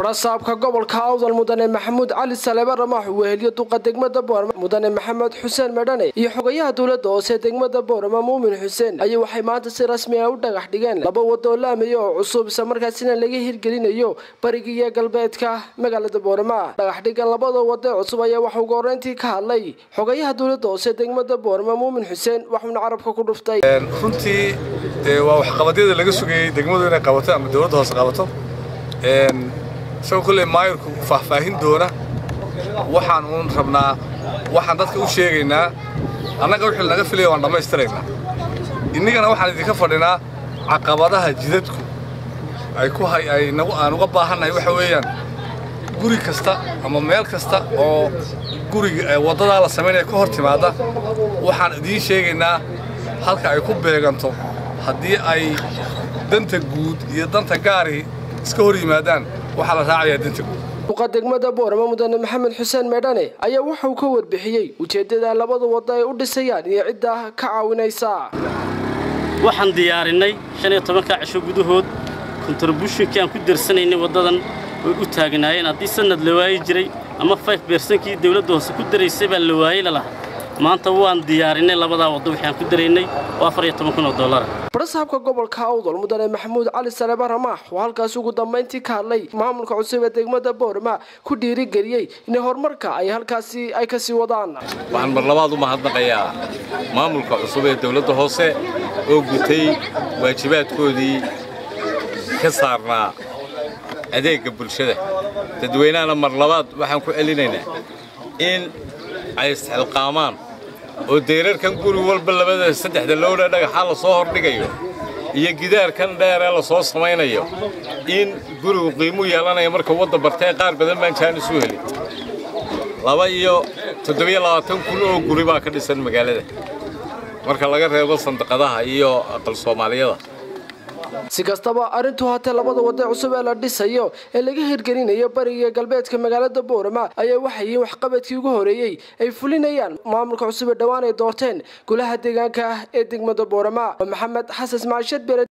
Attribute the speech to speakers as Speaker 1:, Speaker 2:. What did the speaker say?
Speaker 1: barasaabka gobolka awdal mudane maxamuud cali saleebe ramaax weheliyo duqa degmada boorama mudane maxamed xuseen medhane iyo xogayaha dowladda hoose degmada boorama muumin xuseen ayay waxay maanta si rasmi ah u dhagax dhigeen laba wadoo laamaya oo cusub isla markaasina laga hirgelinayo bariga iyo galbeedka magaalada boorama dhagaxdhigan labada wado cusub ayaa waxa ugu horeyntii ka hadlay xogayaha dowladda hoose degmada boorama muumin xuseen waxuuna carabka ku dhuftay
Speaker 2: runtii dee waa waxqabadyada laga sugayey degmadu inay qabato ama dowladda hoose qabato isagoo kolley maayirku faahfaahin doona waxaan uun rabnaa waxaan dadka u sheegaynaa annaga wixii naga filaya waan dhammaystiraynaa innagana waxaan idinka fadhinaa caqabadaha jidadku ay ku hay ay nagu aan uga baahannahay waxa weeyaan guri kasta ama meel kasta oo guriga waddadaa la samaynaya ka hor timaadda waxaan idiin sheegaynaa halka ay ku beeganto haddii ay danta guud iyo danta gaari iska hor yimaadaan waxaa la raacayaa danta guud
Speaker 1: duqa degmada boorama mudane maxamed xuseen meedhane ayaa waxa uu ka warbixiyey ujeeddada labada waddo ay u dhisayaan iyo cidda ka caawinaysa
Speaker 3: waxaan diyaarinay shan iyo tobanka cisho gudahood kontributionkii aan ku darsanaynay waddadan way u taagnaayeen haddii sanad la waayi jiray ama fayf beersankii dawladda hoose ku daraysay baa la waayey lalahaa maanta waan diyaarinay labadaa waddo waxaan ku daraynay oo afar iyo toban kun oo dollara
Speaker 1: barasaabka gobolka awdal mudane maxamuud cali saleebe ramaax oo halkaas ugu dambayntii ka hadlay maamulka cusub ee degmada boorama ku dhiirigeliyey in horumarka ay halkaasi ay ka sii wadaan
Speaker 4: waxaan mar labaad u mahadnaqayaa maamulka cusub ee dawladda hoose oo gutay waajibaadkoodii ka saarnaa adeegga bulshada dadweynahana mar labaad waxaan ku celinaynaa in ay isxilqaamaan oo deyrarkan guri walba labada saddexda lowdha dhagaxaa la soo hordhigayo iyo gidaarkan dheer ee la soo samaynayo in gurigu qiimu yeelanayo marka wadda bartee qaar badan baan jaan isu helin laba iyo toddobiyo labaatan kun oo guri baa ka dhisan magaalada marka laga reebo sandaqadaha iyo aqal soomaaliyada
Speaker 1: si kastaba arrintu haatee labada wadda cusub ee la dhisayo ee laga hirgelinayo bariga galbeedka magaalada boorama ayaa waxay yihiin waxqabadkii ugu horeeyey ay fulinayaan maamulka cusub ee dhowaan ay doorteen golaha deegaanka ah ee degmada boorama maxamed xasan maashad bere